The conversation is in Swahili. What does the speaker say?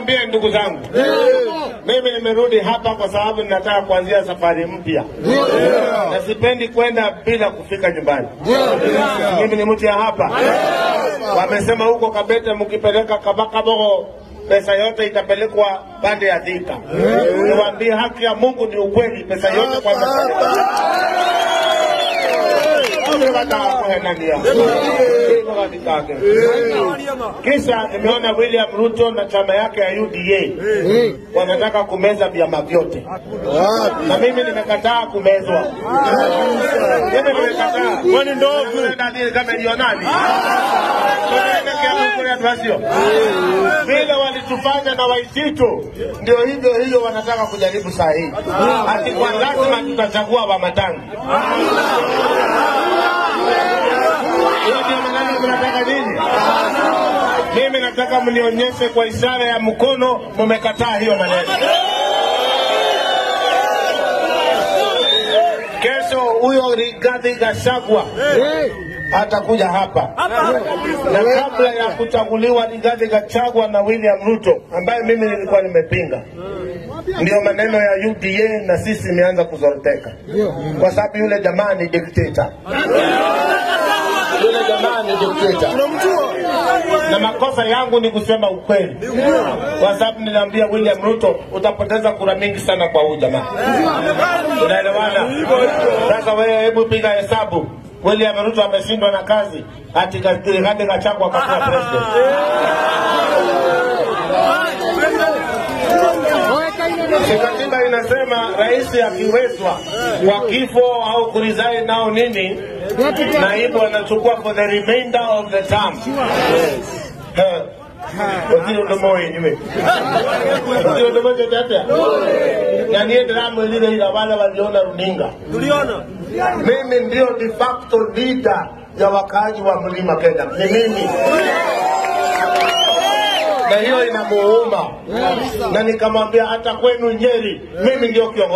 niwaambie ndugu zangu, mimi nimerudi hapa kwa sababu ninataka kuanzia safari mpya na sipendi kwenda bila kufika nyumbani. Mimi ni mtu ya hapa. Wamesema huko Kabete mkipeleka Kabakabogo pesa yote itapelekwa pande ya Thika. Niwaambie haki ya Mungu ni ukweli, pesa yote kwa kisha nimeona William Ruto na chama yake ya UDA wanataka kumeza vyama vyote, na mimi nimekataa kumezwa. Mimi nimekataa. Kwani ndovu kama ilionani vile walitufanya na Waititu, ndio hivyo hiyo wanataka kujaribu saa hii, ati kwa lazima tutachagua Wamatangi. Hiyo ndio maneno mnataka nini? Mimi nataka mnionyeshe kwa ishara ya mkono mmekataa hiyo maneno. Kesho huyo Rigathi Gachagua atakuja hapa na kabla ya kuchaguliwa Rigathi Gachagua na William Ruto ambaye mimi nilikuwa nimepinga, ndio maneno ya UDA na sisi imeanza kuzoroteka, kwa sababu yule jamaa ni dikteta, yule jamaa ni dikteta na makosa yangu ni kusema ukweli, kwa sababu niliambia William Ruto utapoteza kura mingi sana kwa huyu jamaa. Unaelewana? Sasa wewe, hebu piga hesabu. William Ruto ameshindwa na kazi, ati Rigathi Gachagua akakuwa president. Si katiba inasema rais akiwezwa kwa kifo au kurizaini nao nini, naibu anachukua for the remainder of the term. Eh, Otiro ndomo wenyewe. Otiro ndomo chochote. Na niye drama lile ila wale waliona runinga. Tuliona. Mimi ndio de facto leader ya wakaaji wa mlima Kenya. Ni mimi. Na hiyo inamuuma. Na nikamwambia hata kwenu Nyeri, mimi ndio kiongozi.